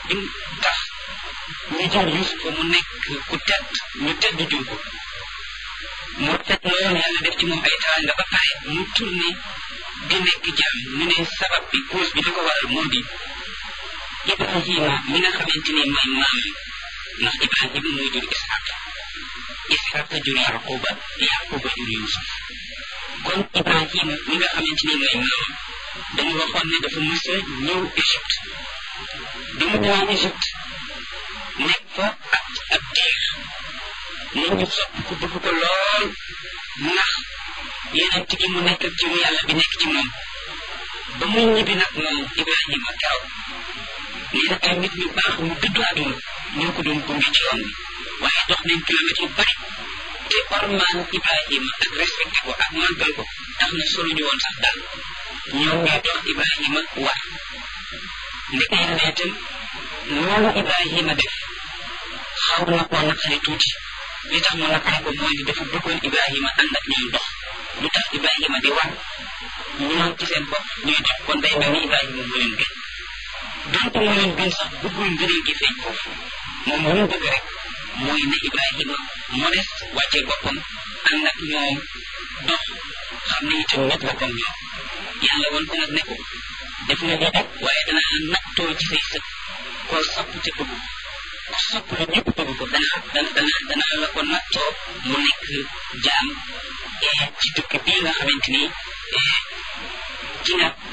bi tax ñu jël Yuusufa mu nekk ku tedd ñu tedd jur ko moo tedd loolu yàlla def ci moom ay teraanga ba pare mu tourné di nekk jaam ñu ne sabab bi cause bi li ko waral moo di Ibrahima mi nga xamante ni mooy maamam ndax Ibrahima mooy jur Ishaq Ishaq jur Yaquba Yaquba jur Yusuf kon Ibrahima mi nga xamante ni mooy maamam dañu waxoon ne dafa mës a ñëw Égypte bi mu ñëwee Égypte nekk fa ak ab diir nit ñi sopp ko bëgg ko lool ndax yeneen gi mu nekk ak jëmu yàlla bi nekk ci moom ba muy ñibbi nag moom Ibrahima keroog nee na ay nit ñu baax ñu dëddu àdduna ñoo ko doon gunge ci yoon bi waaye dox nañ kilomètres yu bari te ormaan Ibrahima ak respecté ko ak màggal ko tax na solo ñu woon sax daal ñoom ñooy dox Ibrahima war ndeke yàlla itam loolu Ibrahima def xaw na koo naqari tuuti li tax mu naqari ko mooy ni dafa bëggoon Ibrahima ànd ak ñoom dox lu tax Ibrahima di war ñoom ci seen bopp ñuy dox kon day mel ni Ibrahima moo leen gën donte moo leen gën sax bëggul ngëneel gi feeñ foofu moom lu mu bëgg rek mooy ne Ibrahima modeste wàccee boppam ànd ak ñoom dox xam ne itam nit la comme ñoom yàlla woon ko nag ne ko def nga lii rek waaye danaa la nattoo ci say sët koo sopp te bëgg ko ku sopp la ñëpp bëgg ko danaa dana dana danaa la ko nattoo mu nekk jaam ci dëkk bii nga xamante ni ci nga